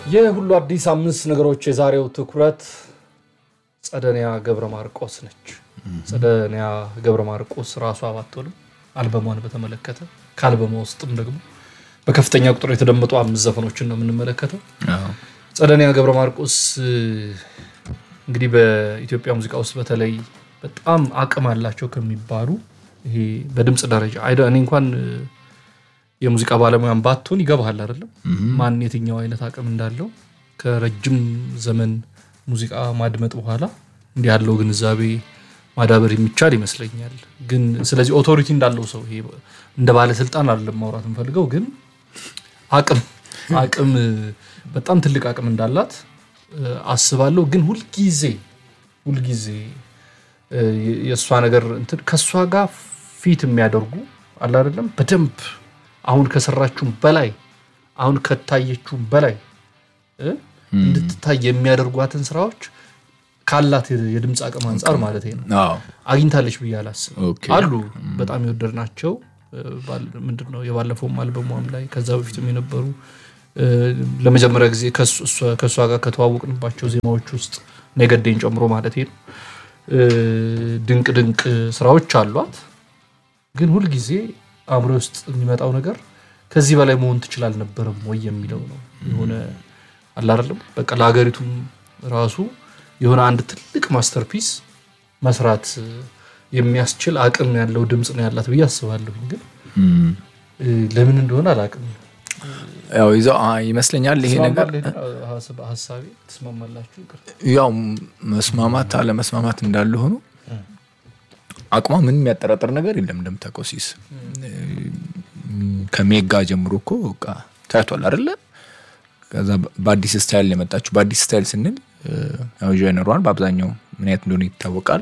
የሁሉ አዲስ አምስት ነገሮች የዛሬው ትኩረት ጸደኒያ ገብረ ማርቆስ ነች። ጸደኒያ ገብረ ማርቆስ ራሷ ባትሆንም አልበሟን በተመለከተ ከአልበሟ ውስጥም ደግሞ በከፍተኛ ቁጥር የተደመጡ አምስት ዘፈኖችን ነው የምንመለከተው። ጸደኒያ ገብረ ማርቆስ እንግዲህ በኢትዮጵያ ሙዚቃ ውስጥ በተለይ በጣም አቅም አላቸው ከሚባሉ ይሄ በድምፅ ደረጃ አይደ እኔ እንኳን የሙዚቃ ባለሙያን ባትሆን ይገባሃል አይደለም ማን የትኛው አይነት አቅም እንዳለው ከረጅም ዘመን ሙዚቃ ማድመጥ በኋላ እንዲህ ያለው ግንዛቤ ማዳበር የሚቻል ይመስለኛል። ግን ስለዚህ ኦቶሪቲ እንዳለው ሰው ይሄ እንደ ባለስልጣን አይደለም ማውራት የምፈልገው፣ ግን አቅም አቅም በጣም ትልቅ አቅም እንዳላት አስባለሁ። ግን ሁልጊዜ ሁልጊዜ የእሷ ነገር እንትን ከእሷ ጋር ፊት የሚያደርጉ አለ አይደለም በደንብ አሁን ከሰራችሁም በላይ አሁን ከታየችውም በላይ እንድትታይ የሚያደርጓትን ስራዎች ካላት የድምፅ አቅም አንጻር ማለት ነው አግኝታለች ብዬ አላስብም። አሉ በጣም የወደድናቸው ምንድን ነው የባለፈውም አልበሟም ላይ ከዛ በፊትም የነበሩ ለመጀመሪያ ጊዜ ከእሷ ጋር ከተዋወቅንባቸው ዜማዎች ውስጥ ነገዴን ጨምሮ ማለት ነው ድንቅ ድንቅ ስራዎች አሏት። ግን ሁልጊዜ አእምሮ ውስጥ የሚመጣው ነገር ከዚህ በላይ መሆን ትችል አልነበረም ወይ የሚለው ነው። የሆነ አላረለም በቃ ለሀገሪቱም ራሱ የሆነ አንድ ትልቅ ማስተርፒስ መስራት የሚያስችል አቅም ያለው ድምፅ ነው ያላት ብዬ አስባለሁኝ። ግን ለምን እንደሆነ አላቅም። ያው ይዘው ይመስለኛል ይሄ ነገር ሀሳቤ ትስማማላችሁ? ያው መስማማት አለመስማማት እንዳለ ሆኖ አቅሟ ምንም የሚያጠራጥር ነገር የለም። እንደምታውቀው ሲስ ከሜጋ ጀምሮ እኮ በቃ ታይቷል አይደለ? ከዛ በአዲስ ስታይል የመጣችው በአዲስ ስታይል ስንል ያው ጀነሯን በአብዛኛው ምን አይነት እንደሆነ ይታወቃል።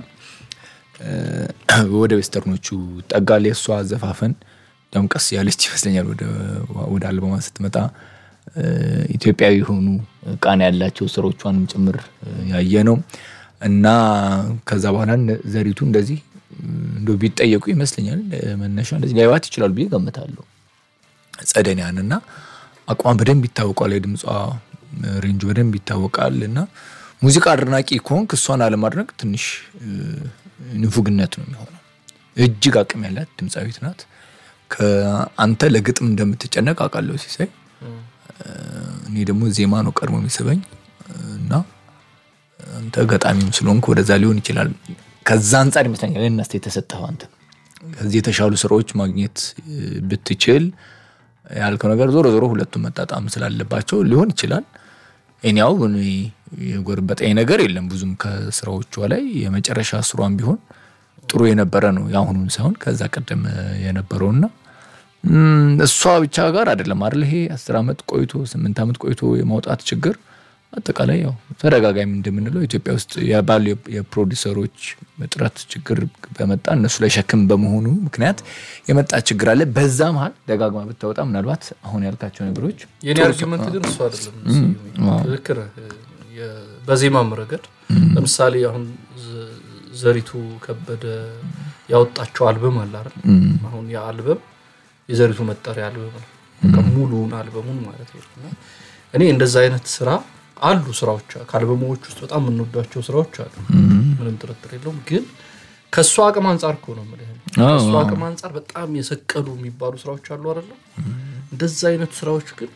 ወደ ዌስተርኖቹ ጠጋል። የእሷ አዘፋፈን ያውም ቀስ ያለች ይመስለኛል። ወደ አልበማ ስትመጣ ኢትዮጵያዊ የሆኑ ቃና ያላቸው ስራዎቿንም ጭምር ያየ ነው እና ከዛ በኋላ ዘሪቱ እንደዚህ እንደ ቢጠየቁ ይመስለኛል መነሻ እንደዚህ ሊያዩት ይችላሉ ብዬ ገምታለሁ። ጸደኒያን እና አቋም በደንብ ይታወቃል። የድምጿ ሬንጅ በደንብ ይታወቃል። እና ሙዚቃ አድናቂ ከሆንክ እሷን አለማድነቅ ትንሽ ንፉግነት ነው የሚሆነው። እጅግ አቅም ያላት ድምፃዊት ናት። ከአንተ ለግጥም እንደምትጨነቅ አውቃለሁ ሲሳይ። እኔ ደግሞ ዜማ ነው ቀድሞ የሚስበኝ እና አንተ ገጣሚም ስለሆንክ ወደዛ ሊሆን ይችላል። ከዛ አንጻር ይመስለኛል እናስተ የተሰጠኸው አንተ ከዚህ የተሻሉ ስራዎች ማግኘት ብትችል ያልከው ነገር ዞሮ ዞሮ ሁለቱም መጣጣም ስላለባቸው ሊሆን ይችላል። እኔያው የጎርበጠኝ ነገር የለም ብዙም ከስራዎቿ ላይ የመጨረሻ ስሯን ቢሆን ጥሩ የነበረ ነው የአሁኑን ሳይሆን ከዛ ቀደም የነበረውና እሷ ብቻ ጋር አይደለም አይደል ይሄ አስር ዓመት ቆይቶ ስምንት ዓመት ቆይቶ የማውጣት ችግር አጠቃላይ ያው ተደጋጋሚ እንደምንለው ኢትዮጵያ ውስጥ ባሉ የፕሮዲሰሮች እጥረት ችግር በመጣ እነሱ ላይ ሸክም በመሆኑ ምክንያት የመጣ ችግር አለ። በዛ መሀል ደጋግማ ብታወጣ ምናልባት አሁን ያልካቸው ነገሮች የኔ አርጊመንት ግን እሱ አይደለም። ትክክል በዜማም ረገድ ለምሳሌ አሁን ዘሪቱ ከበደ ያወጣቸው አልበም አለ አይደል? አሁን ያ አልበም የዘሪቱ መጠሪያ አልበም ነው። ሙሉውን አልበሙን ማለት ነው። እኔ እንደዛ አይነት ስራ አሉ ስራዎች ከአልበሞች ውስጥ በጣም የምንወዷቸው ስራዎች አሉ፣ ምንም ጥርጥር የለውም። ግን ከእሱ አቅም አንጻር እኮ ነው የምልህ። ከእሱ አቅም አንጻር በጣም የሰቀሉ የሚባሉ ስራዎች አሉ አይደለም። እንደዛ አይነት ስራዎች ግን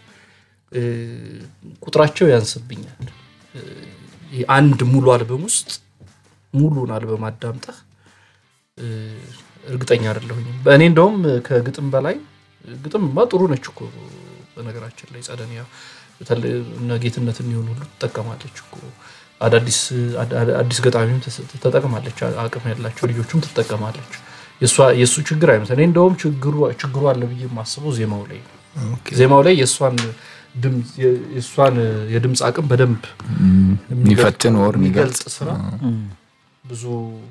ቁጥራቸው ያንስብኛል። አንድ ሙሉ አልበም ውስጥ ሙሉን አልበም አዳምጠህ እርግጠኛ አይደለሁኝም። በእኔ እንደውም ከግጥም በላይ ግጥም ጥሩ ነች እኮ በነገራችን ላይ ጸደኒያ እነ ጌትነት የሚሆን ሁሉ ትጠቀማለች እኮ አዲስ ገጣሚም ተጠቅማለች። አቅም ያላቸው ልጆችም ትጠቀማለች። የእሱ ችግር አይመስል እኔ እንደውም ችግሩ አለ ብዬ የማስበው ዜማው ላይ ዜማው ላይ የእሷን የድምፅ አቅም በደንብ የሚፈትን ወር የሚገልጽ ስራ ብዙ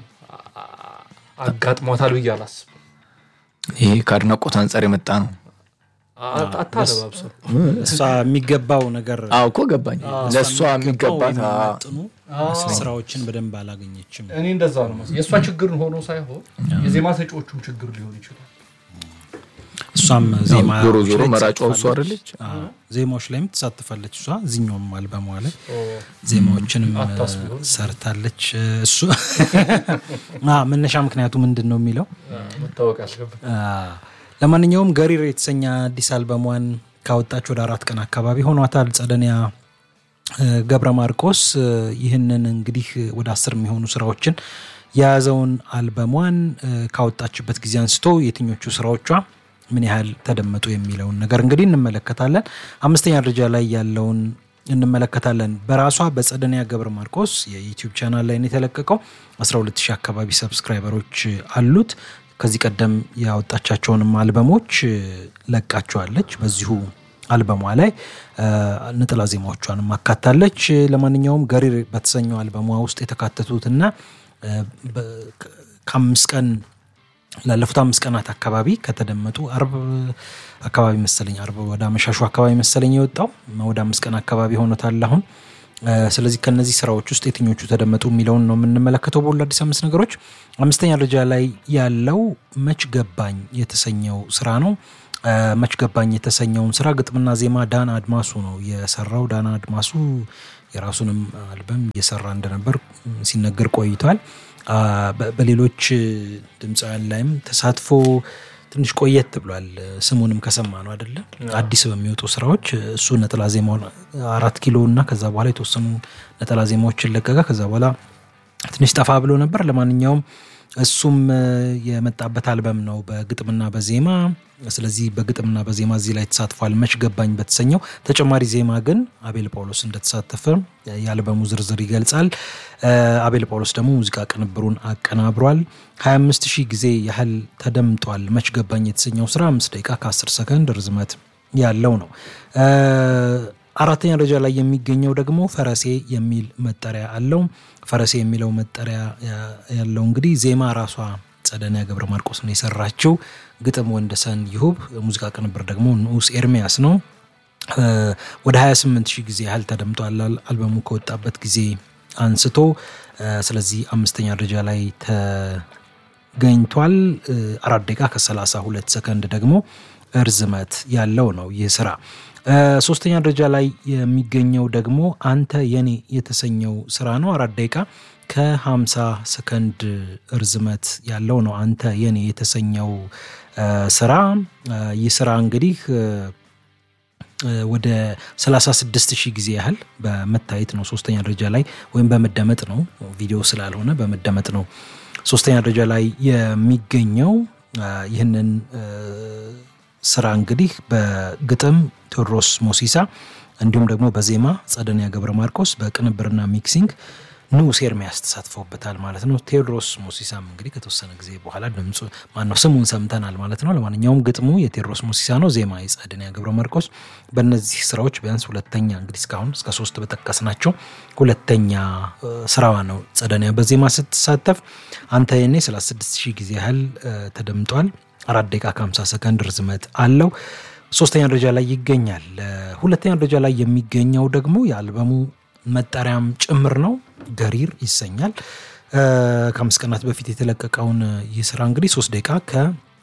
አጋጥሟታል ብዬ አላስብም። ይሄ ከአድናቆት አንጻር የመጣ ነው። አታለባብሰው እሷ የሚገባው ነገር አዎ እኮ ገባኝ። ለእሷ የሚገባት የሚመጥኑ ስራዎችን በደንብ አላገኘችም። እኔ እንደዛ ነው መሰለኝ። የእሷ ችግር ሆኖ ሳይሆን የዜማ ሰጪዎቹም ችግር ሊሆን ይችላል። እሷም ዜማ ዞሮ ዞሮ መራጯ እሷ አይደለች? ዜማዎች ላይም ትሳትፋለች እሷ እዚኛውም አልበሟ ላይ ዜማዎችንም አታስቢው። ሰርታለች እሱ አ፣ መነሻ ምክንያቱ ምንድን ነው የሚለው መታወቅ አለበት። አ፣ ለማንኛውም ገሪር የተሰኘ አዲስ አልበሟን ካወጣች ወደ አራት ቀን አካባቢ ሆኗታል ጸደኒያ እ፣ ገብረ ማርቆስ እ፣ ይህንን እንግዲህ ወደ አስር የሚሆኑ ስራዎችን የያዘውን አልበሟን እ፣ ካወጣችበት ጊዜ አንስቶ የትኞቹ ስራዎቿ ምን ያህል ተደመጡ የሚለውን ነገር እንግዲህ እንመለከታለን። አምስተኛ ደረጃ ላይ ያለውን እንመለከታለን። በራሷ በጸደኒያ ገብረ ማርቆስ የዩቲዩብ ቻናል ላይ ነው የተለቀቀው። 12 ሺህ አካባቢ ሰብስክራይበሮች አሉት። ከዚህ ቀደም ያወጣቻቸውንም አልበሞች እ፣ ለቃቸዋለች። በዚሁ አልበሟ ላይ እ፣ ነጠላ ዜማዎቿንም አካታለች። ለማንኛውም ገሪር በተሰኘው አልበሟ ውስጥ የተካተቱትና እ፣ በ- ከ- ከአምስት ቀን ላለፉት አምስት ቀናት አካባቢ ከተደመጡ አርብ አካባቢ መሰለኝ አርብ ወደ አመሻሹ አካባቢ መሰለኝ የወጣው ወደ አምስት ቀን አካባቢ ሆኖታል አሁን። እ፣ ስለዚህ ከነዚህ ስራዎች ውስጥ የትኞቹ ተደመጡ የሚለውን ነው የምንመለከተው በሁሉ አዲስ አምስት ነገሮች። አምስተኛ ደረጃ ላይ ያለው መች ገባኝ የተሰኘው ስራ ነው። እ፣ መች ገባኝ የተሰኘውን ስራ ግጥምና ዜማ ዳን አድማሱ ነው የሰራው። ዳን አድማሱ የራሱንም አልበም እየሰራ እንደነበር ሲነገር ቆይቷል። አ፣ በ- በሌሎች ድምፃውያን ላይም ተሳትፎ ትንሽ ቆየት ብሏል። ስሙንም ከሰማ ነው አይደለም አዲስ በሚወጡ ስራዎች እሱ ነጠላ ዜማውን አራት ኪሎ እና ከዛ በኋላ የተወሰኑ ነጠላ ዜማዎችን ለቀቀ። ከዛ በኋላ ትንሽ ጠፋ ብሎ ነበር። ለማንኛውም እሱም እ፣ የመጣበት አልበም ነው በግጥምና በዜማ ስለዚህ በግጥምና በዜማ እዚህ ላይ ተሳትፏል። መች ገባኝ በተሰኘው ተጨማሪ ዜማ ግን አቤል ጳውሎስ እንደተሳተፈ የአልበሙ ዝርዝር ይገልጻል። እ፣ አቤል ጳውሎስ ደግሞ ሙዚቃ ቅንብሩን አቀናብሯል። 25 ሺህ ጊዜ ያህል ተደምጧል። መች ገባኝ የተሰኘው ስራ 5 ደቂቃ ከ10 ሰከንድ ርዝመት ያለው ነው። እ፣ አራተኛ ደረጃ ላይ የሚገኘው ደግሞ ፈረሴ የሚል መጠሪያ አለው። ፈረሴ የሚለው መጠሪያ ያ- ያለው እንግዲህ ዜማ ራሷ ጸደኒያ ገብረ ማርቆስ ነው የሰራችው። ግጥም ወንደሰን ይሁብ፣ ሙዚቃ ቅንብር ደግሞ ንዑስ ኤርሚያስ ነው። እ፣ ወደ 28 ሺህ ጊዜ ያህል ተደምጧል አል- አልበሙ ከወጣበት ጊዜ አንስቶ። እ፣ ስለዚህ አምስተኛ ደረጃ ላይ ተገኝቷል። እ፣ አራት ደቂቃ ከ32 ሰከንድ ደግሞ እርዝመት ያለው ነው ይህ ስራ። እ፣ ሶስተኛ ደረጃ ላይ የሚገኘው ደግሞ አንተ የኔ የተሰኘው ስራ ነው። አራት ደቂቃ ከ50 ሰከንድ እርዝመት ያለው ነው አንተ የኔ የተሰኘው እ፣ ስራ እ፣ ይህ ስራ እንግዲህ እ፣ እ፣ ወደ 36 ሺህ ጊዜ ያህል በመታየት ነው ሶስተኛ ደረጃ ላይ ወይም በመደመጥ ነው ቪዲዮ ስላልሆነ በመደመጥ ነው ሶስተኛ ደረጃ ላይ የሚገኘው እ፣ ይህንን እ፣ ስራ እንግዲህ በግጥም ቴዎድሮስ ሞሲሳ እንዲሁም ደግሞ በዜማ ጸደኒያ ገብረ ማርቆስ በቅንብርና ሚክሲንግ ንዑስ ኤርሚያስ ተሳትፈውበታል ማለት ነው። ቴዎድሮስ ሞሲሳም እንግዲህ ከተወሰነ ጊዜ በኋላ ድምፁ ማነው ስሙን ሰምተናል ማለት ነው። ለማንኛውም ግጥሙ የቴዎድሮስ ሞሲሳ ነው፣ ዜማ የጸደኒያ ገብረ ማርቆስ። በእነዚህ ስራዎች ቢያንስ ሁለተኛ እንግዲህ እስካሁን እስከ ሶስት በጠቀስናቸው ሁለተኛ እ፣ ስራዋ ነው ጸደኒያ በዜማ ስትሳተፍ። አንተ የኔ 36 ሺህ ጊዜ ያህል እ፣ ተደምጧል። አራት ደቂቃ ከ50 ሰከንድ ርዝመት አለው። ሶስተኛ ደረጃ ላይ ይገኛል። እ፣ ሁለተኛ ደረጃ ላይ የሚገኘው ደግሞ የአልበሙ መጠሪያም ጭምር ነው፣ ገሪር ይሰኛል። እ፣ ከአምስት ቀናት በፊት የተለቀቀውን ይህ ስራ እንግዲህ ሶስት ደቂቃ ከ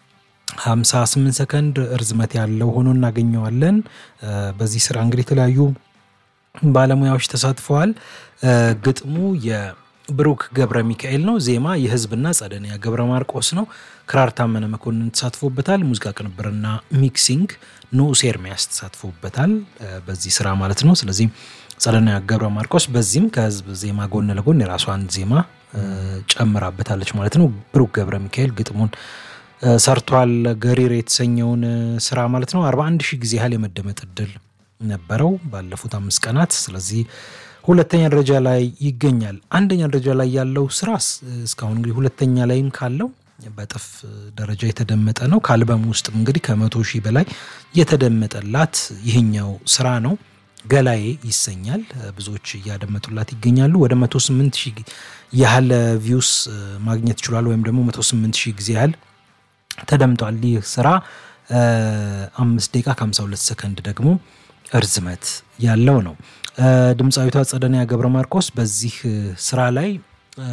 58 ሰከንድ እርዝመት ያለው ሆኖ እናገኘዋለን። እ፣ በዚህ ስራ እንግዲህ የተለያዩ ባለሙያዎች ተሳትፈዋል። እ፣ ግጥሙ የብሩክ ገብረ ሚካኤል ነው። ዜማ የህዝብና ጸደኒያ ገብረ ማርቆስ ነው። ክራር ታመነ መኮንን ተሳትፎበታል። ሙዚቃ ቅንብርና ሚክሲንግ ንዑስ ኤርሚያስ ተሳትፎበታል እ፣ በዚህ ስራ ማለት ነው። ስለዚህ ጸደኒያ ገብረ ማርቆስ በዚህም ከህዝብ ዜማ ጎን ለጎን የራሷን ዜማ እ፣ ጨምራበታለች ማለት ነው። ብሩክ ገብረ ሚካኤል ግጥሙን እ፣ ሰርቷል። ገሪር የተሰኘውን እ፣ ስራ ማለት ነው። 41 ሺህ ጊዜ ያህል የመደመጥ እድል ነበረው ባለፉት አምስት ቀናት። ስለዚህ ሁለተኛ ደረጃ ላይ ይገኛል። አንደኛ ደረጃ ላይ ያለው ስራ ስ- እስካሁን እንግዲህ ሁለተኛ ላይም ካለው በጥፍ ደረጃ የተደመጠ ነው። ከአልበም ውስጥም እንግዲህ ከመቶ ሺህ በላይ የተደመጠላት ይህኛው ስራ ነው። ገላዬ ይሰኛል። ብዙዎች እያደመጡላት ይገኛሉ። ወደ 108 ሺህ ያህል ቪውስ ማግኘት ችሏል። ወይም ደግሞ 108 ሺህ ጊዜ ያህል ተደምጧል። ይህ ስራ እ፣ አምስት ደቂቃ ከ52 ሰከንድ ደግሞ እርዝመት ያለው ነው። እ፣ ድምፃዊቷ ጸደኒያ ገብረ ማርቆስ በዚህ እ፣ ስራ ላይ እ፣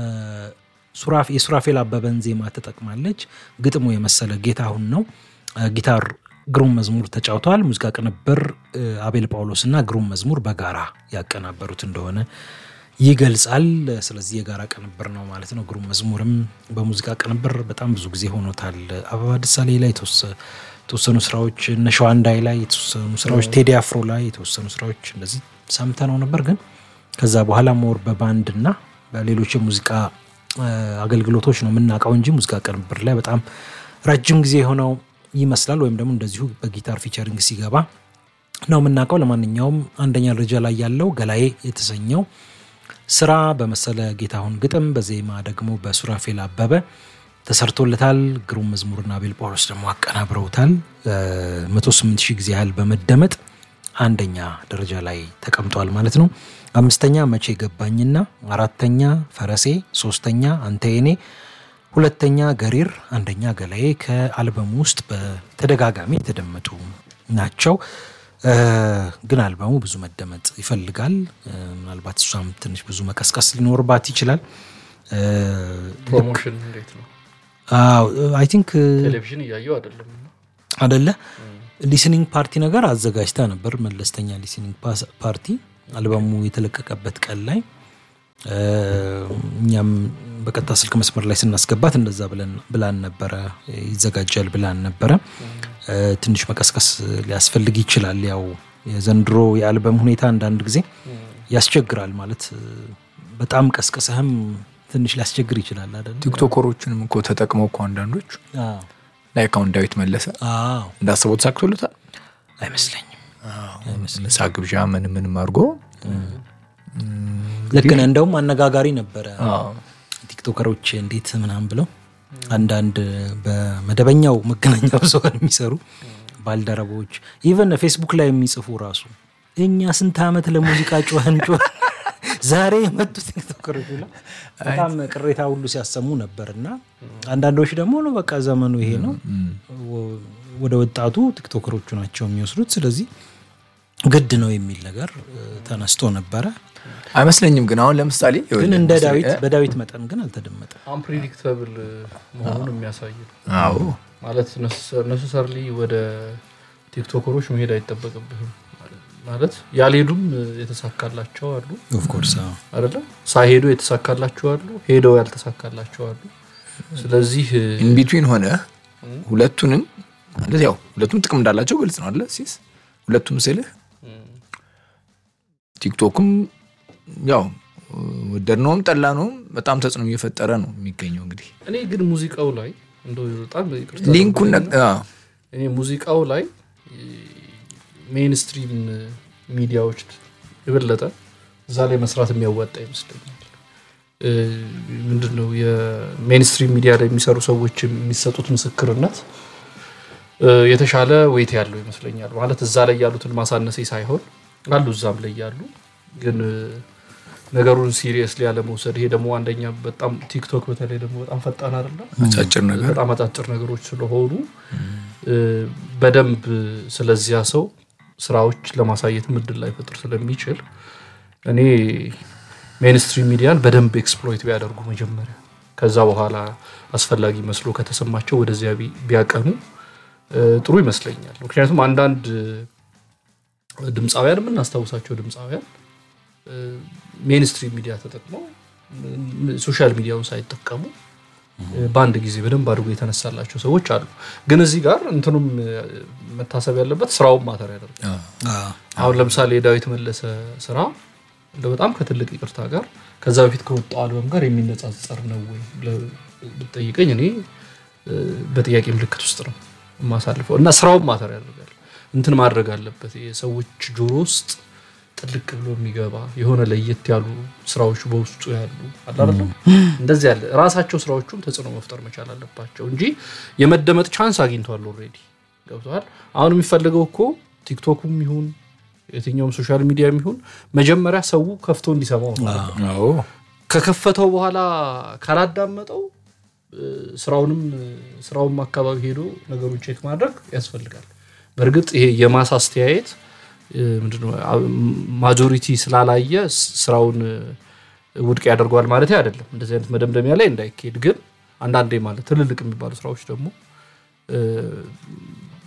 ሱራፌ- የሱራፌል አበበን ዜማ ተጠቅማለች። ግጥሙ የመሰለ ጌታሁን ነው። እ፣ ጊታር ግሩም መዝሙር ተጫውተዋል። ሙዚቃ ቅንብር እ፣ አቤል ጳውሎስ እና ግሩም መዝሙር በጋራ ያቀናበሩት እንደሆነ ይገልጻል። ስለዚህ የጋራ ቅንብር ነው ማለት ነው። ግሩም መዝሙርም በሙዚቃ ቅንብር በጣም ብዙ ጊዜ ሆኖታል። አበባ ደሳሌ ላይ የተወሰ- የተወሰኑ ስራዎች፣ እነ ሸዋንዳይ ላይ የተወሰኑ ስራዎች፣ ቴዲ አፍሮ ላይ የተወሰኑ ስራዎች እንደዚህ ሰምተነው ነበር። ግን ከዛ በኋላ ሞር በባንድ እና በሌሎች የሙዚቃ እ፣ አገልግሎቶች ነው የምናውቀው እንጂ ሙዚቃ ቅንብር ላይ በጣም ረጅም ጊዜ የሆነው ይመስላል። ወይም ደግሞ እንደዚሁ በጊታር ፊቸሪንግ ሲገባ ነው የምናውቀው። ለማንኛውም አንደኛ ደረጃ ላይ ያለው ገላዬ የተሰኘው ስራ በመሰለ ጌታሁን ግጥም በዜማ ደግሞ በሱራፌል አበበ ተሰርቶለታል። ግሩም መዝሙርና አቤል ጳውሎስ ደግሞ አቀናብረውታል። መቶ ስምንት ሺህ ጊዜ ያህል በመደመጥ አንደኛ ደረጃ ላይ ተቀምጧል ማለት ነው። አምስተኛ መቼ ገባኝና፣ አራተኛ ፈረሴ፣ ሶስተኛ አንተ የኔ፣ ሁለተኛ ገሪር፣ አንደኛ ገላዬ ከአልበሙ ውስጥ በተደጋጋሚ የተደመጡ ናቸው። እ፣ ግን አልበሙ ብዙ መደመጥ ይፈልጋል። እ፣ ምናልባት እሷም ትንሽ ብዙ መቀስቀስ ሊኖርባት ይችላል። ፕሮሞሽን እንዴት ነው? አይ ቲንክ ቴሌቪዥን እያየው አይደለም እና አደለ ሊስኒንግ ፓርቲ ነገር አዘጋጅታ ነበር። መለስተኛ ሊስኒንግ ፓስ- ፓርቲ አልበሙ የተለቀቀበት ቀን ላይ እ፣ እኛም በቀጥታ ስልክ መስመር ላይ ስናስገባት እንደዛ ብለን- ብላን ነበረ ይዘጋጃል ብላን ነበረ። እ፣ ትንሽ መቀስቀስ ሊያስፈልግ ይችላል። ያው የዘንድሮ የአልበም ሁኔታ አንዳንድ ጊዜ ያስቸግራል ማለት እ፣ በጣም ቀስቅሰህም ትንሽ ሊያስቸግር ይችላል አደለ? ቲክቶከሮችንም እኮ ተጠቅመው እኮ አንዳንዶች አዎ ላይክ አሁን ዳዊት መለሰ አዎ እንዳስበው ተሳክቶለታል። አይመስለኝም። ምሳ ግብዣ ምን ምንም አድርጎ ልክ ነህ። እንደውም አነጋጋሪ ነበረ ቲክቶከሮች እንዴት ምናምን ብለው አንዳንድ በመደበኛው መገናኛ ብዙኃን የሚሰሩ ባልደረቦች ኢቨን ፌስቡክ ላይ የሚጽፉ ራሱ እኛ ስንት ዓመት ለሙዚቃ ጮኸን ጮኸን ዛሬ የመጡ ቲክቶከሮች ብለው በጣም ቅሬታ ሁሉ ሲያሰሙ ነበር። እና አንዳንዶች ደግሞ ነው በቃ ዘመኑ ይሄ ነው፣ ወ- ወደ ወጣቱ ቲክቶከሮቹ ናቸው የሚወስዱት፣ ስለዚህ ግድ ነው የሚል ነገር እ፣ ተነስቶ ነበረ። አይመስለኝም። ግን አሁን ለምሳሌ ግን እንደ ለምሳሌ- ዳዊት በዳዊት መጠን ግን አልተደመጠም። አንፕሪዲክተብል መሆኑን የሚያሳይ ነው። አዎ ማለት ነሰሰርሊ ወደ ቲክቶከሮች መሄድ አይጠበቅብህም። ማለት ያልሄዱም የተሳካላቸው አሉ ኦፍኮርስ አይደለ? ሳይሄዱ የተሳካላቸው አሉ፣ ሄደው ያልተሳካላቸው አሉ። ስለዚህ ኢንቢትዊን ሆነ ሁለቱንም ማለት ያው ሁለቱም ጥቅም እንዳላቸው ግልጽ ነው አለ ሲስ ሁለቱም ስልህ ቲክቶክም ያው ወደድነውም ጠላነውም በጣም ተጽዕኖ እየፈጠረ ነው የሚገኘው። እንግዲህ እኔ ግን ሙዚቃው ላይ እንደው በጣም ይቅርታ ሊንኩን አድርጉልኝና አዎ፣ እኔ ሙዚቃው ላይ ሜይንስትሪም ሚዲያዎች የበለጠ እዛ ላይ መስራት የሚያዋጣ ይመስለኛል። እ፣ ምንድን ነው የሜይንስትሪም ሚዲያ ላይ የሚሰሩ ሰዎች የሚሰጡት ምስክርነት እ፣ የተሻለ ወይት ያለው ይመስለኛል። ማለት እዛ ላይ ያሉትን ማሳነሴ ሳይሆን አሉ እዛም ላይ ያሉ ግን እ፣ ነገሩን ሲሪየስሊ ያለመውሰድ ይሄ ደግሞ አንደኛ በጣም ቲክቶክ በተለይ ደግሞ በጣም ፈጣን አይደለም አጫጭር ነገር በጣም አጫጭር ነገሮች ስለሆኑ እ፣ በደንብ ስለዚያ ሰው ስራዎች ለማሳየት ምድል ላይ ፈጥር ስለሚችል እኔ ሜንስትሪም ሚዲያን በደንብ ኤክስፕሎይት ቢያደርጉ መጀመሪያ ከዛ በኋላ አስፈላጊ መስሎ ከተሰማቸው ወደዚያ ቢ- ቢያቀኑ እ፣ ጥሩ ይመስለኛል። ምክንያቱም አንዳንድ እ፣ ድምፃውያን የምናስታውሳቸው ድምፃውያን ሜንስትሪም ሚዲያ ተጠቅመው ም- ሶሻል ሚዲያውን ሳይጠቀሙ እ፣ በአንድ ጊዜ በደንብ አድርጎ የተነሳላቸው ሰዎች አሉ። ግን እዚህ ጋር እንትኑም እ፣ መታሰብ ያለበት ስራውን ማተር ያደርጋል። አሁን ለምሳሌ የዳዊት መለሰ ስራ እንደ በጣም ከትልቅ ይቅርታ ጋር ከዛ በፊት ከወጣው አልበም ጋር የሚነጻጸር ነው ወይ ብለህ ብትጠይቀኝ እኔ እ፣ በጥያቄ ምልክት ውስጥ ነው የማሳልፈው እና ስራውን ማተር ያደርጋል። እንትን ማድረግ አለበት የሰዎች ጆሮ ውስጥ ጥልቅ ብሎ የሚገባ የሆነ ለየት ያሉ ስራዎች በውስጡ ያሉ አለ አይደለም? እንደዚህ ያለ ራሳቸው ስራዎቹም ተጽዕኖ መፍጠር መቻል አለባቸው እንጂ የመደመጥ ቻንስ አግኝቷል ኦልሬዲ ገብተዋል። አሁን የሚፈልገው እኮ ቲክቶኩም ይሁን የትኛውም ሶሻል ሚዲያ ይሁን መጀመሪያ ሰው ከፍቶ እንዲሰማው ነው። አዎ ከከፈተው በኋላ ካላዳመጠው እ፣ ስራውንም እ፣ ስራውም አካባቢ ሄዶ ነገሩን ቼክ ማድረግ ያስፈልጋል። በእርግጥ ይሄ የማስ አስተያየት እ፣ ምንድነው አ- ማጆሪቲ ስላላየ ስ- ስራውን እ፣ ውድቅ ያደርገዋል ማለት አይደለም። እንደዚህ አይነት መደምደሚያ ላይ እንዳይካሄድ ግን አንዳንዴ ማለት ትልልቅ የሚባሉ ስራዎች ደግሞ እ፣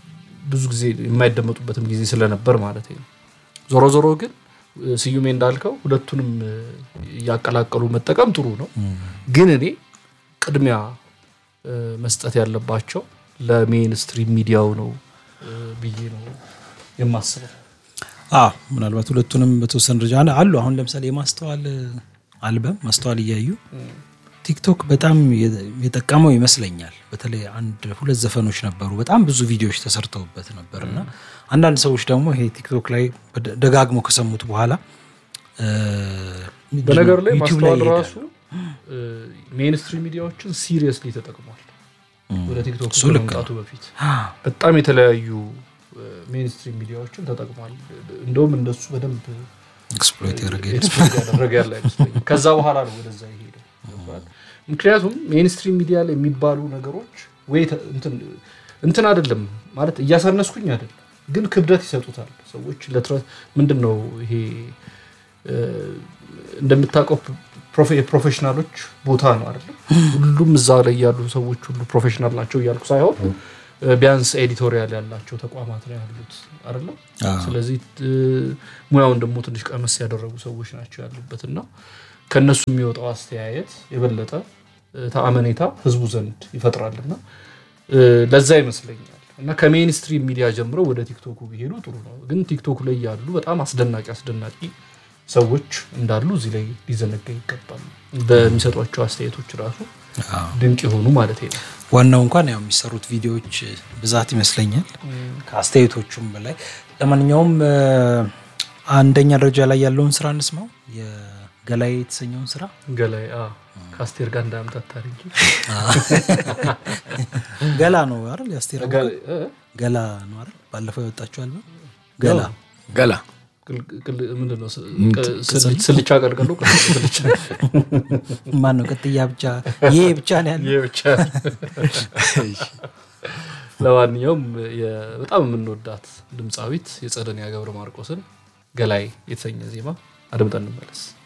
ብዙ ጊዜ የማይደመጡበትም ጊዜ ስለነበር ማለት ነው። ዞሮ ዞሮ ግን እ፣ ስዩሜ እንዳልከው ሁለቱንም እ፣ እያቀላቀሉ መጠቀም ጥሩ ነው። ግን እኔ ቅድሚያ እ፣ መስጠት ያለባቸው ለሜንስትሪም ሚዲያው ነው እ፣ ብዬ ነው የማስበው። አዎ ምናልባት ሁለቱንም በተወሰነ ደረጃ አለ- አሉ። አሁን ለምሳሌ የማስተዋል አልበም ማስተዋል እያዩ ቲክቶክ በጣም የ- የጠቀመው ይመስለኛል። በተለይ አንድ ሁለት ዘፈኖች ነበሩ፣ በጣም ብዙ ቪዲዮዎች ተሰርተውበት ነበር እና አንዳንድ ሰዎች ደግሞ ይሄ ቲክቶክ ላይ በደ- ደጋግሞ ከሰሙት በኋላ እ፣ በነገር ላይ ዩቲዩብ ማስተዋል ይሄዳሉ። ራሱ ሜንስትሪም ሚዲያዎችን ሲሪየስሊ ተጠቅሟል። ወደ ቲክቶክ እሱ ልክ ከመምጣቱ በፊት በጣም የተለያዩ ሜንስትሪም ሚዲያዎችን ተጠቅሟል። እንደውም እንደሱ በደንብ ኤክስፕሎይት ያደረገ ኤክስፖርት ያደረገ ያለ አይመስለኝም። ከዛ በኋላ ነው ወደዛ የሄደው። ገባህ? ምክንያቱም ሜንስትሪም ሚዲያ ላይ የሚባሉ ነገሮች ወይ ተ- እንትን እንትን አይደለም ማለት እያሳነስኩኝ አይደለም፣ ግን ክብደት ይሰጡታል ሰዎች ለትረ ምንድን ነው ይሄ እ፣ እንደምታውቀው ፕሮፌ- የፕሮፌሽናሎች ቦታ ነው አይደለም። ሁሉም እዛ ላይ ያሉ ሰዎች ሁሉ ፕሮፌሽናል ናቸው እያልኩ ሳይሆን እ፣ ቢያንስ ኤዲቶሪያል ያላቸው ተቋማት ነው ያሉት አይደለም። አዎ። ስለዚህ እ፣ ሙያውን ደግሞ ትንሽ ቀመስ ያደረጉ ሰዎች ናቸው ያሉበት እና ከእነሱ የሚወጣው አስተያየት የበለጠ እ፣ ተአመኔታ ህዝቡ ዘንድ ይፈጥራልና እ፣ ለዛ ይመስለኛል እና ከሜንስትሪም ሚዲያ ጀምረው ወደ ቲክቶኩ ቢሄዱ ጥሩ ነው። ግን ቲክቶክ ላይ ያሉ በጣም አስደናቂ አስደናቂ ሰዎች እንዳሉ እዚህ ላይ ሊዘነጋ ይገባል። በሚሰጧቸው አስተያየቶች ራሱ ድንቅ የሆኑ ማለት ነው። ዋናው እንኳን ያው የሚሰሩት ቪዲዮዎች ብዛት ይመስለኛል ከአስተያየቶቹም በላይ። ለማንኛውም እ፣ አንደኛ ደረጃ ላይ ያለውን ስራ እንስማው። የገላይ የተሰኘውን ስራ ገላይ አ፣ ከአስቴር ጋር እንዳያምታታ እንጂ ገላ ነው አይደል? የአስቴር አወቀ ገላይ- እ? ገላ ነው አይደል? ባለፈው ያወጣችው አልበም ገላ ገላ ቅል- ቅል- ምንድን ነው ስ- ቅ- ስል- ስልቻ ቀልቀሎ ቅል- ስልቻ ማን ነው? ቅጥያ ብቻ ይሄ ብቻ ነው ያለው። ይሄ ብቻ ለማንኛውም የ- በጣም የምንወዳት ድምፃዊት የጸደንያ ገብረ ማርቆስን ገላይ የተሰኘ ዜማ አድምጠን እንመለስ።